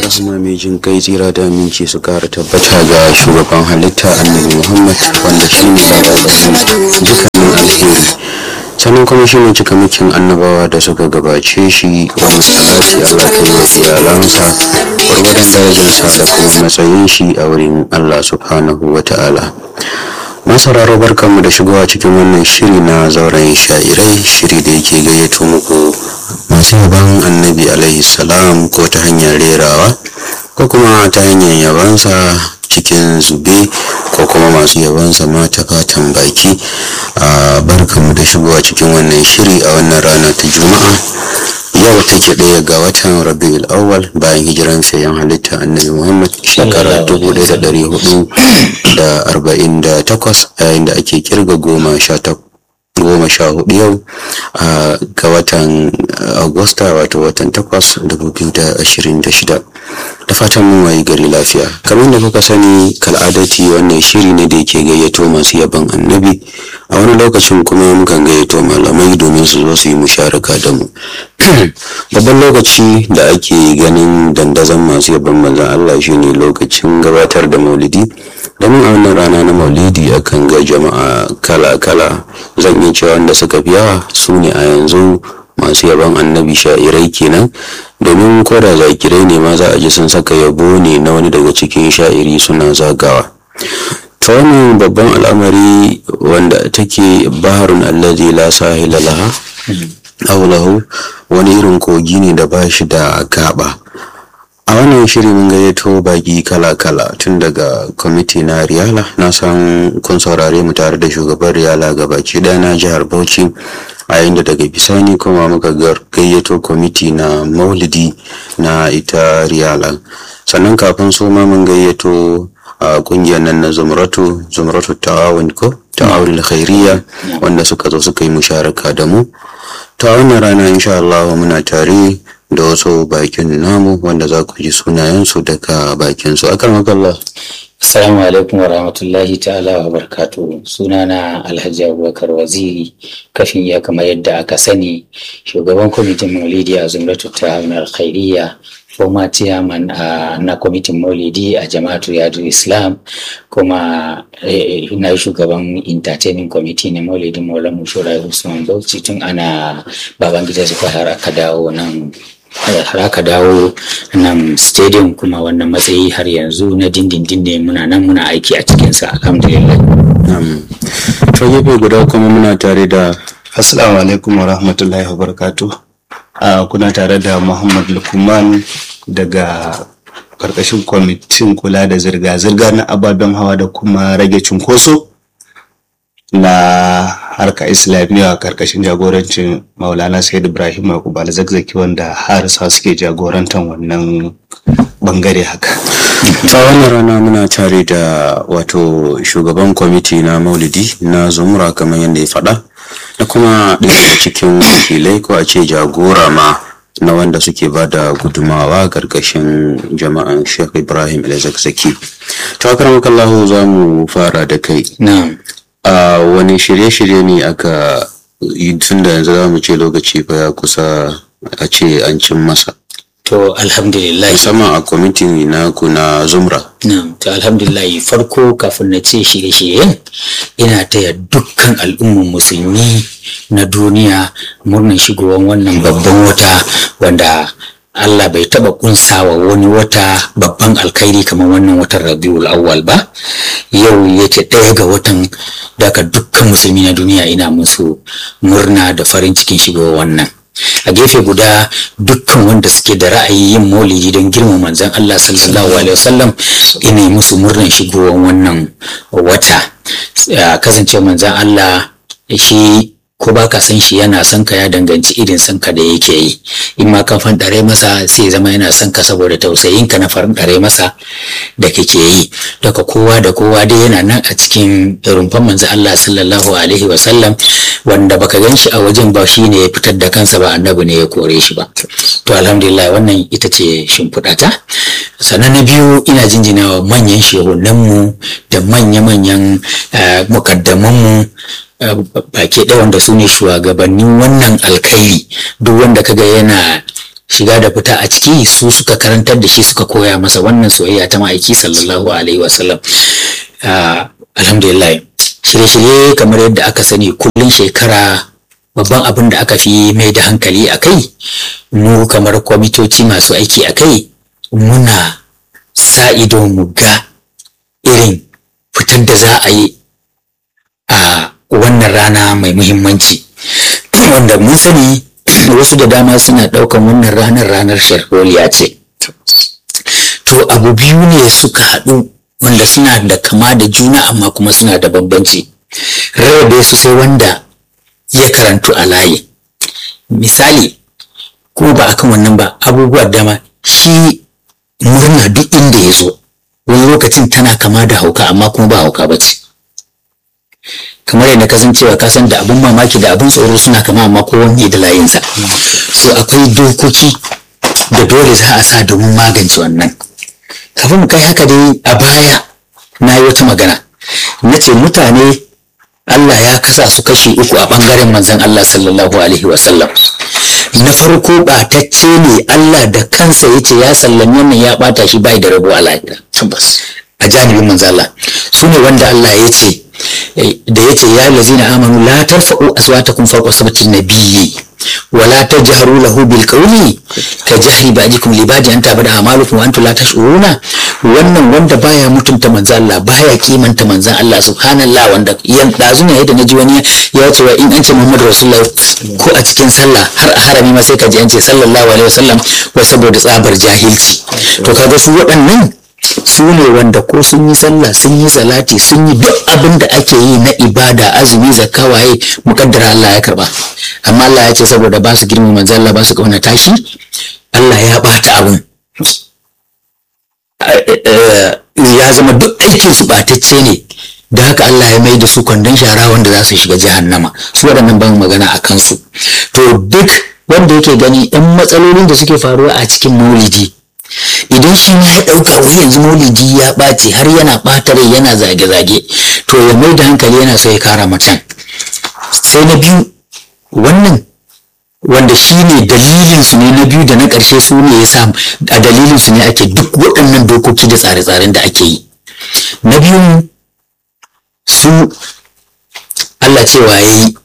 rahama mai jin kai tsira da aminci su kara tabbata ga shugaban halitta annabi muhammad wanda shi ne dukkanin alheri sannan kuma shi ne cikamakin annabawa da suka gabace shi wani salati allah kai wa iyalansa gwargwadon darajarsa da kuma matsayin shi a wurin allah subhanahu wa ta'ala masararo barkanmu da shigowa cikin wannan shiri na zauren sha'irai shiri da yake gayyato muku masu yaban annabi alaihi salam ko ta hanyar rerawa ko kuma ta hanyar yabansa cikin zube ko kuma masu yabansa ma ta fatan baki a barkanmu da shigowa cikin wannan shiri a wannan rana ta juma'a yau take ɗaya ga watan rabiul awwal bayan hijiran sayan halitta annabi muhammad shekara dubu ɗaya da ɗari hudu da arba'in da takwas yayin da ake kirga goma sha goma sha hudu yau ga watan agusta wato watan takwas dubu biyu da ashirin da shida da fatan mun wayi gari lafiya kamar da kuka sani kal'adati wannan shiri ne da yake gayyato masu yaban annabi a wani lokacin kuma mukan gayyato malamai domin su zo su yi musharaka da mu babban lokaci da ake ganin dandazon masu yaban manzan Allah shine lokacin gabatar da maulidi domin a wannan rana na maulidi akan ga jama'a kala-kala zan iya cewa wanda suka fi yawa su ne a yanzu masu yaban annabi sha'irai kenan domin koda zakirai ne ma za a ji sun saka yabo ne na wani daga cikin sha'iri suna zagawa ta wannan babban al'amari wanda take baharun allazi la sahila laha aulahu wani irin kogi ne da ba shi da gaba a wannan shiri mun gayyato baki kala-kala tun daga kwamiti na riyala na san kun saurare mu tare da shugaban riyala ga baki ɗaya na jihar bauchi a yayin da daga bisani kuma muka gayyato kwamiti na maulidi na ita riyala sannan kafin su ma mun gayyato a kungiyar nan na zumratu zumratu ta'awun ko ta'awun khairiyya wanda suka zo suka yi musharaka da mu ta wannan rana insha Allah muna tare da wasu bakin namu wanda za ku ji sunayensu daga bakinsu akan makalla Assalamu alaikum wa rahmatullahi ta'ala wa barkatu sunana Alhaji Abubakar Waziri kafin ya kama yadda aka sani shugaban kwamitin maulidi a zumratu ta alkhairiyya former chairman uh, na kwamitin maulidi a jama'atu yadu islam kuma eh, na shugaban entertaining committee na maulidin maulamu shura usman bauchi tun ana baban gida zuwa har aka dawo nan har aka dawo nan stadium kuma wannan matsayi har yanzu na dindindin ne muna nan muna aiki a cikinsa alhamdulillah to gefe guda kuma muna tare da assalamu alaikum wa rahmatullahi wa barakatuh Uh, kuna tare da Muhammad Lukman daga karkashin kwamitin kula da zirga-zirga na ababen hawa da kuma rage cunkoso na harka islamiyya a karkashin jagorancin maulana said ibrahim yakub zakzaki wanda harisa suke jagorantar wannan bangare haka ta wannan rana muna tare da wato shugaban kwamiti na maulidi na zumura kamar yadda ya faɗa da kuma ɗaya daga cikin wakilai ko a ce jagora ma na wanda suke ba da gudumawa ƙarƙashin jama'an sheikh ibrahim zakzaki ta kallahu za mu fara da kai a wani shirye-shirye ne aka yi tun da yanzu za mu ce lokaci fa ya kusa a ce an cin masa To alhamdulillah. Musamman a kwamitin na na zumra. Na'am, to alhamdulillah farko kafin na ce shirye-shiryen ina taya dukkan al'umman musulmi na duniya murnar shigowar wannan babban wata wanda Allah bai taba kunsawa wani wata babban alkhairi kamar wannan watan Rabiul Awwal ba yau yake ɗaya ga watan daga dukkan musulmi na duniya ina musu murna da farin cikin shigowar wannan a gefe guda dukkan wanda suke da ra'ayi yin maulidi don girma manzon Allah sallallahu alaihi wasallam ina musu murnan shigowar wannan wata kasance manzon Allah shi ko ba ka san shi yana son ka ya danganci irin son ka da yake yi in ma kan fanɗare masa sai zama yana son ka saboda tausayin ka na fanɗare masa da kake yi daga kowa da kowa dai yana nan a cikin rumfan manzo Allah sallallahu alaihi wa sallam wanda baka gan shi a wajen ba shi ne ya fitar da kansa ba annabi ne ya kore shi ba to alhamdulillah wannan ita ce shimfiɗata sannan na biyu ina jinjinawa manyan shehunanmu da manya-manyan mukaddamanmu baki ɗaya wanda su ne shugabannin wannan alkhairi duk wanda kaga yana shiga da fita a ciki su suka karantar da shi suka koya masa wannan soyayya ta ma'aiki sallallahu alaihi wasallam alhamdulillah shirye-shirye kamar yadda aka sani kullum shekara babban abin da aka fi mai da hankali a kai mu kamar kwamitoci masu aiki a kai muna sa ido mu ga irin fitar da za a yi a wannan rana mai muhimmanci wanda mun sani wasu da dama suna ɗaukan wannan ranar ranar sharholiya ce to abu biyu ne suka haɗu wanda suna da kama da juna amma kuma suna da bambanci rarrabe su sai wanda ya karantu a layi misali ko ba akan wannan ba abubuwa dama shi murna duk inda ya zo wani lokacin tana kama da hauka amma kuma ba hauka ba ce kamar yadda ka san cewa ka san da abun mamaki da abun tsoro suna kama amma kowanne da layinsa so akwai dokoki da dole za a sa domin magance wannan kafin mu kai haka dai a baya na yi wata magana na ce mutane Allah ya kasa su kashi uku a ɓangaren manzon Allah sallallahu alaihi wasallam na farko ɓatacce ne Allah da kansa ya ce ya sallami wannan ya ɓata shi bai da rabo a lahira a janibin manzon Allah su ne wanda Allah ya ce da ya ce ya lazina amanu la tarfa'u aswatakum fawqa sabti nabiyyi ولا تجهروا له بالقول كجهر بعضكم لبعض ان تعبد اعمالكم وانتم لا تشعرون wannan wanda baya mutunta manzan Allah baya kimanta manzan Allah subhanallah wanda yan dazu ne yadda naji wani ya ce wa in an ce Muhammad Rasulullah ko a cikin sallah har a harami ma sai ka ji an ce sallallahu alaihi wasallam wai saboda tsabar jahilci to kaga su waɗannan su ne wanda ko sun yi sallah sun yi salati sun yi duk abin da ake yi na ibada azumi zakka waye mukaddara Allah ya karba amma Allah ya ce saboda ba su girma manzo Allah ba su kauna tashi Allah ya bata abun ya zama duk aikin su batacce ne da haka Allah ya mai da su kwandon shara wanda za su shiga jahannama su waɗannan ban magana a kansu to duk wanda yake gani yan matsalolin da suke faruwa a cikin maulidi idan shi ma ya ɗauka wai yanzu maulidi ya ɓaci har yana ɓata rai yana zage-zage to ya mai da hankali yana so ya kara macen sai na biyu wannan wanda shi ne dalilin su ne na biyu da na ƙarshe su ne ya sa a dalilin su ne ake duk waɗannan dokoki da tsare-tsaren da ake yi na biyu su Allah cewa ya yi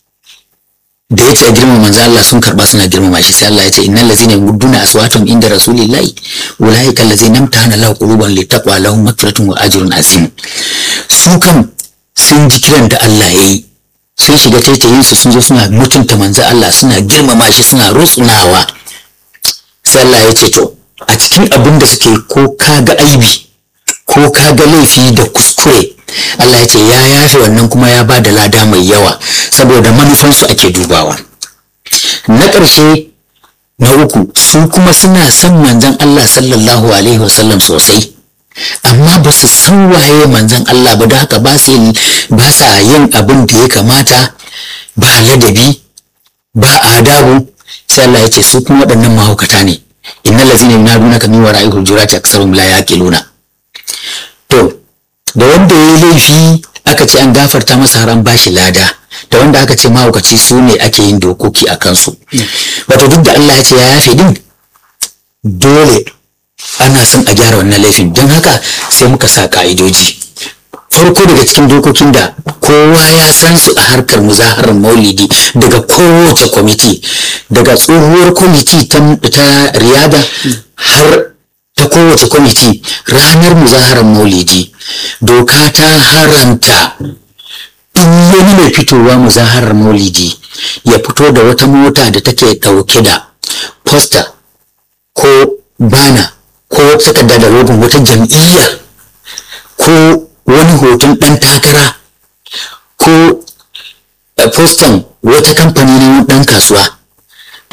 da ya ce a girmama manzo Allah sun karba suna girmama shi sai Allah ya ce innal ladzina yudduna aswatahum inda rasulillahi ulaika allazina amtahana lahu quluban littaqwa lahum maghfiratun wa ajrun azim su kan sun ji kiran da Allah ya yi sun shiga taitayin su sun zo suna mutunta manzo Allah suna girmama shi suna rutsunawa sai Allah ya ce to a cikin abin da suke ko kaga aibi ko kaga laifi da kuskure Allah ya ce ya yafe wannan kuma ya ba da lada mai yawa saboda manufansu ake dubawa na ƙarshe na uku su kuma suna son manzon Allah sallallahu alaihi wasallam sosai amma ba su san waye manzon Allah ba da haka ba su ba sa yin abin da ya kamata ba ladabi ba adabu sai Allah ya ce su kuma waɗannan mahaukata ne innal ladzina yunadunaka min wara'i hujurati aktsarum la yaqiluna to da wanda ya yi laifi aka ce an gafarta masa har an bashi lada da wanda aka ce mahaukaci su ne ake yin dokoki a kansu wato duk da Allah ya ce ya yafe din dole ana son a gyara wannan laifin don haka sai muka sa ka'idoji farko daga cikin dokokin da kowa ya san su a harkar muzaharar maulidi daga kowace kwamiti daga tsohuwar kwamiti ta riyada har ta kowace kwamiti ranar muzaharar maulidi doka ta haramta duk wani mai fitowa muzaharar maulidi ya fito da wata mota da take ɗauke da posta ko bana ko takarda da rogon wata jam'iyya ko wani hoton ɗan takara ko postan wata kamfani na ɗan kasuwa